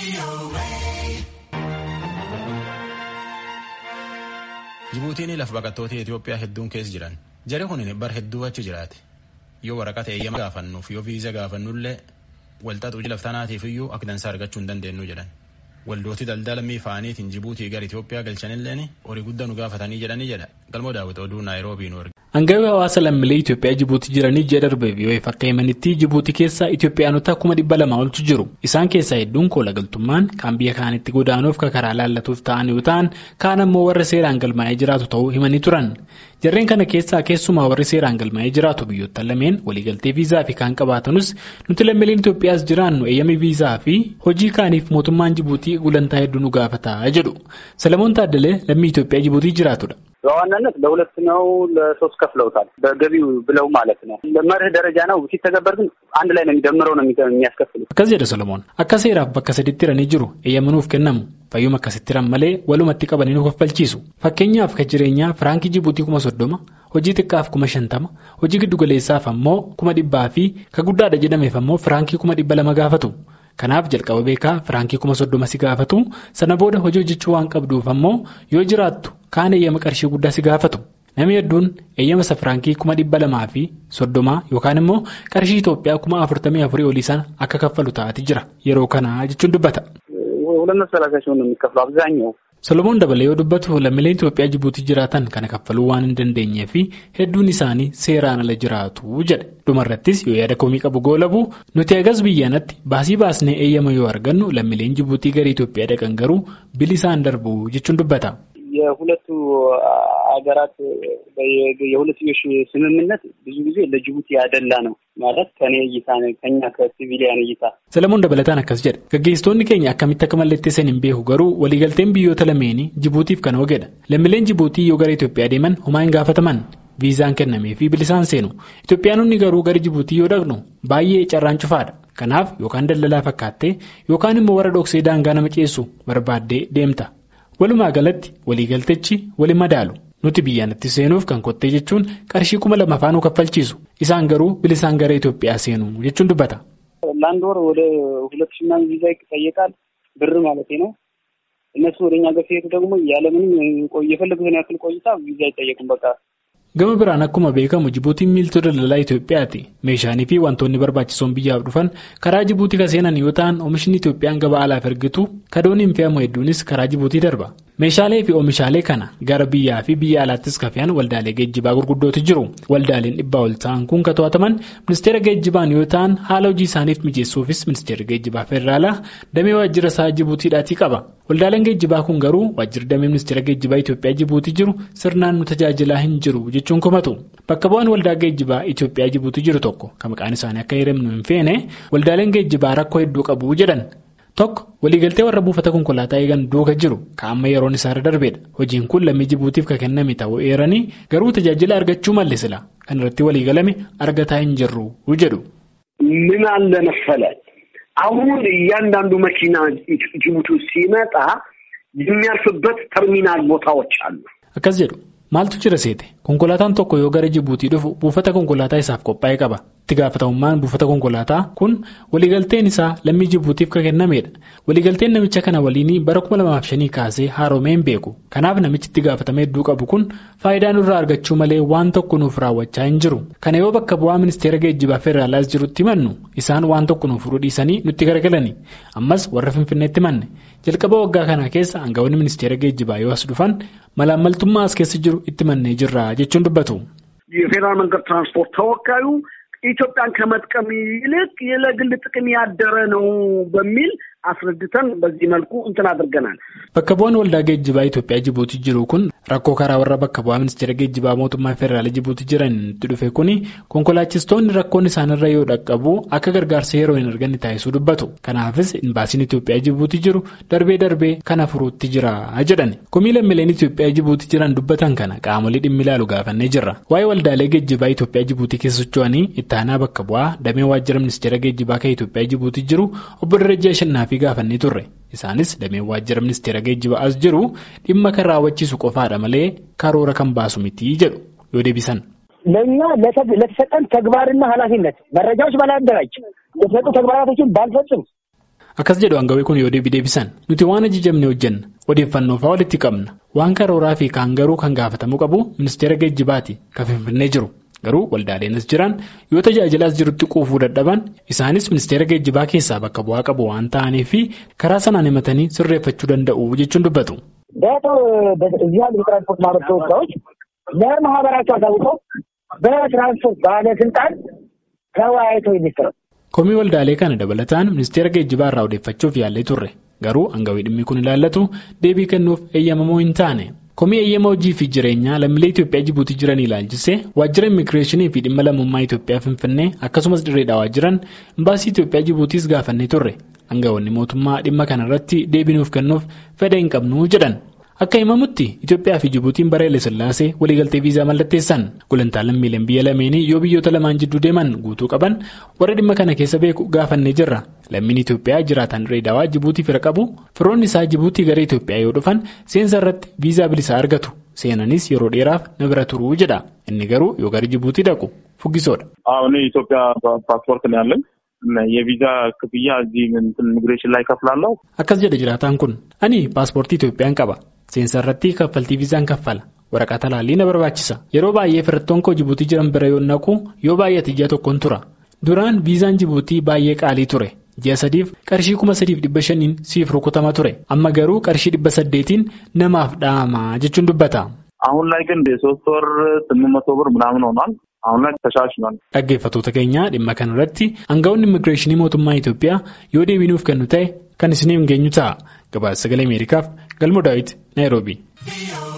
Jibuutiin lafa baqattoota Itoophiyaa hedduun keessa jiran. Jari kun bar hedduu achi jiraate. Yoo waraqata eeyyama gaafannuuf yoo viiza gaafannullee walxaxuu laftanaatiif iyyuu akka dansaa argachuu hin dandeenyu jedhan. Waldooti daldala miifaaniitiin Jibuutii gara Itoophiyaa galchanilleen horii guddaa nu gaafatanii jedhanii jedha. Galmoo daawwita oduu Naayiroobii nu arge. Hangawii hawaasa lammiilee Itoophiyaa Jibuutii jiranii ji'a darbeef yoo akka himanitti Jibuutii keessa Itoophiyaanota kuma dhibba lama oltu jiru. Isaan keessaa hedduun kola galtummaan kan biyya kaanitti godaanuuf karaa laallatuuf ta'an yoo ta'an kaan ammoo warra seeraan galmaa'ee jiraatu ta'uu himanii turan. Jarreen kana keessaa keessumaa warri seeraan galmaa'ee jiraatu biyyoota lameen waliigaltee viizaa fi kaan qabaatanus nuti lammiileen Itoophiyaas jiraannu eeyyama viizaa fi hojii kaaniif mootummaan Jibuutii gulantaa hedduu nu gaafataa jedhu. Salamoon Taaddalee lammii Itoophiyaa Jibuutii jiraatudha. በዋናነት ለሁለት ነው ለሶስት ከፍለውታል። በገቢው ብለው ማለት ነው። በመርህ ደረጃ ነው ሲተገበር ግን አንድ ላይ ነው የሚደምረው ነው የሚያስከፍሉት። akkas jedha Solomoon akka seeraaf bakka sadiitti hiranii jiru eeyyamanuuf kennamu fayyuma akkasitti hiran malee walumatti qabanii nu kaffalchiisu fakkeenyaaf kan jireenyaa firankii jibuutii kuma soddoma hojii xiqqaaf kuma shantama hojii giddugaleessaaf ammoo kuma dhibbaa fi ka guddaadha jedhameef ammoo firaankii kuma dhibba lama gaafatu. Kanaaf jalqaba beekaa firaankii kuma soddoma si gaafatu sana booda hojii hojjechuu waan qabduuf ammoo yoo jiraattu kaan eeyyama qarshii guddaa si gaafatu. Namni hedduun eeyyama isa firaankii kuma dhibba lamaa fi soddomaa yookaan immoo qarshii Itoophiyaa kuma afurtamii afurii olii sana akka kaffalu taa'ati jira yeroo kana jechuun dubbata. ሁለት መቶ ሰላሳ ሲሆን ነው የሚከፍለው አብዛኛው Solomoon dabalee yoo dubbatu lammiileen Itoophiyaa Jibuutii jiraatan kana kaffaluu waan hin dandeenyee fi hedduun isaanii seeraan ala jiraatu jedhe. Dhumarrattis yoo yaada komii qabu goolabu nuti agas biyyaanatti baasii baasnee eeyyama yoo argannu lammiileen Jibuutii gara Itoophiyaa dhaqan garuu bilisaan darbu jechuun dubbata. የሁለቱ ሀገራት የሁለትዮሽ ስምምነት ብዙ ጊዜ ለጅቡቲ ያደላ ነው ማለት ከኔ እይታ ከኛ ከሲቪሊያን እይታ Salamuun dabalataan akkas jedha. Gaggeessitoonni keenya akkamitti akka mallatteessan hin beeku garuu waliigalteen biyyoota lameenii Jibuutiif kan oogedha. Lammiileen Jibuutii yoo gara Itoophiyaa deeman homaa hin gaafataman. Viizaan kennamee fi bilisaan seenu. Itoophiyaanonni garuu gara Jibuutii yoo dhaqnu baay'ee carraan cufaadha. Kanaaf yookaan daldalaa fakkaattee yookaan immoo warra dhoksee daangaa nama ceessu barbaaddee deemta. Walumaa galatti waliigaltechi wali madaalu. Nuti biyyaanatti seenuuf kan kottee jechuun qarshii kuma lama faanuu kaffalchiisu. Isaan garuu bilisaan gara Itoophiyaa seenu jechuun dubbata. ለአንድ ወር ወደ ሁለት ሺህ ምናምን ቪዛ ይጠየቃል ብር ማለት ነው። እነሱ ወደ እኛ ጋር ሲሄዱ ደግሞ ያለምንም የፈለጉትን ያክል ቆይታ ቪዛ አይጠየቁም። በቃ Gama biraan akkuma beekamu Jibuutiin miiltoo daldalaa Itoophiyaati. Meeshaalee fi wantoonni barbaachisoon biyyaaf dhufan karaa Jibuutii kan seenan yoo ta'an oomishni Itoophiyaan gabaa alaaf ergitu kadoon hin fe'amu hedduunis karaa Jibuutii darba. Meeshaalee fi oomishaalee kana gara biyyaa fi biyya alaattis kan fe'an waldaalee geejjibaa gurguddootu jiru. Waldaaleen dhibbaa ol ta'an kun kan to'ataman ministeera geejjibaan yoo ta'an haala hojii isaaniif mijeessuufis ministeerri geejjibaa federaalaa damee waajjira isaa Jibuutiidhaatii qaba. Waldaaleen geejjibaa kun garuu waajjirri damee ministeera geejjibaa Itoophiyaa Jibuutii jiru sirnaan nu tajaajilaa hin jiru jechuun komatu. Bakka bu'aan waldaa geejjibaa Itoophiyaa Jibuutii jiru tokko kan maqaan isaanii akka hiramnu hin feene waldaaleen geejjibaa rakkoo hedduu qabu jedhan. Tokko waliigaltee warra buufata konkolaataa eegan duuka jiru kan amma yeroon isaarra darbeedha. Hojiin kun lammii Jibuutiif kan kenname ta'uu eeranii garuu tajaajila argachuu malle sila kan irratti waliigalame argataa hin jirru jedhu. ምን አለ መሰለህ አሁን እያንዳንዱ መኪና ጅቡቲ ሲመጣ የሚያልፍበት ተርሚናል ቦታዎች አሉ። Akkas jedhu maaltu jira seete konkolaataan tokko yoo gara Jibuutii dhufu buufata konkolaataa isaaf qophaa'ee qaba. Itti gaafatamummaan buufata konkolaataa kun waliigalteen isaa lammii Jibuutiif kan kennameedha. Waliigalteen namicha kana waliin bara kuma lamaaf shanii kaasee haaromee hin beeku. Kanaaf namichi itti gaafatama hedduu qabu kun faayidaa nurraa argachuu malee waan tokko nuuf raawwachaa hin jiru. Kana yoo bakka bu'aa ministeera geejjibaa federaalaas jirutti himannu isaan waan tokko nuuf furuu dhiisanii nutti garagalani. Ammas warra Finfinneetti himanne jalqaba waggaa kana keessa aangawoonni ministeera geejjibaa yoo as dhufan malaammaltummaa as keessa jiru itti mannee jirra jechuun dubbatu. የፌዴራል መንገድ ትራንስፖርት ተወካዩ ኢትዮጵያን ከመጥቀም ይልቅ ለግል ጥቅም ያደረ ነው በሚል አስረድተን በዚህ መልኩ እንትን አድርገናል። Bakka bu'aan waldaa geejjibaa Itoophiyaa Jibuutii jiru kun rakkoo karaa warra bakka bu'aa ministeera geejjibaa mootummaa federaalaa Jibuutii jiran itti dhufe kuni konkolaachistoonni rakkoon isaanirra yoo dhaqqabu akka gargaarsa yeroo hin arganne taasisuu dubbatu. Kanaafis imbaasiin Itoophiyaa Jibuutii jiru darbee darbee kana furuutti jira jedhan. Komii lammiileen Itoophiyaa Jibuutii jiran dubbatan kana qaamolee dhimmi ilaalu gaafannee jirra. Waa'ee waldaalee geejjibaa Itoophiyaa Jibuutii keessa socho'anii itti aanaa bakka bu'aa damee waajjira ministeera geejjibaa kan Itoophiyaa Jibuutii jiru obbo Darajaa Shannaa fi gaafannee turre. Isaanis dameen waajjira ministeera geejjibaa as jiru dhimma kan raawwachiisu qofaadha malee karoora kan baasu miti jedhu yoo deebisan. ለእኛ ለተሰጠን ተግባርና ኃላፊነት መረጃዎች ባላደራጅ የተሰጡ ተግባራቶችን ባልፈጽም Akkas jedhu aangawii kun yoo deebii deebisan nuti waan ajajamne hojjenna odeeffannoo fa'aa walitti qabna waan karooraa fi kaan garuu kan gaafatamuu qabu ministeera geejjibaati kan finfinnee jiru garuu waldaaleenis jiran yoo tajaajilaas jirutti quufuu dadhaban isaanis ministeera geejjibaa keessaa bakka bu'aa qabu waan ta'aniif karaa sanaan himatanii sirreeffachuu danda'u jechuun dubbatu. እዚህ ያሉ የትራንስፖርት ማህበር ተወካዮች ለማህበራቸው አሳውቀው በትራንስፖርት ባለስልጣን ተወያይተው የሚሰራው komii waldaalee kana dabalataan ministeera geejjibaa irraa odeeffachuuf yaallee turre garuu aangawii dhimmi kun ilaallatu deebii kennuuf eeyyamamoo hin taane komii eeyyama hojii fi jireenyaa lammiilee Itoophiyaa Jibuutii jiran ilaalchisee waajjira immigireeshinii fi dhimma lammummaa Itoophiyaa Finfinnee akkasumas dirreedhaa jiran imbaasii Itoophiyaa Jibuutiis gaafannee turre aangawoonni mootummaa dhimma kanarratti deebii nuuf kennuuf fedha hin qabnu jedhan. Akka himamutti Itoophiyaa fi Jibuutiin bara Sillaasee waliigaltee viizaa mallatteessan gulantaa lammiileen biyya lameenii yoo biyyoota lamaan jidduu deeman guutuu qaban warra dhimma kana keessa beeku gaafannee jirra. Lammiin Itoophiyaa jiraatan Dirreedawaa Jibuutii fira qabu firoonni isaa Jibuutii gara Itoophiyaa yoo dhufan seensa irratti viizaa bilisaa argatu. Seenanis yeroo dheeraaf na bira turuu jedha. Inni garuu yoo gara Jibuutii dhaqu fuggisoodha. አሁን የኢትዮጵያ ፓስፖርት ነው ያለኝ የቪዛ ክፍያ እዚህ ኢሚግሬሽን ላይ ከፍላለሁ። Akkas jedha jiraataan kun ani paaspoortii Itoophiyaan qaba. Seensa irratti kaffaltii viizaan kaffala. Waraqaa talaallii na barbaachisa. Yeroo baay'ee firattoon koo Jibuutii jiran bira yoo naqu yoo baay'ate ji'a tokkoon tura. Duraan viizaan Jibuutii baay'ee qaalii ture. Ji'a sadiif qarshii kuma sadiif dhibba shaniin siif rukutama ture. Amma garuu qarshii dhibba saddeetiin namaaf dha'ama jechuun dubbata. አሁን ላይ ግን የሶስት ወር ስምንት መቶ ብር ምናምን ሆኗል። አሁን ላይ ተሻሽሏል። Dhaggeeffattoota keenya dhimma kanarratti aangawoonni immigireeshinii mootummaa Itoophiyaa yoo deebii nuuf kennu ta'e kan isiniif geenyu ta'a. Gabaasa sagalee Ameerikaaf Galmoo Daawit Naayiroobii.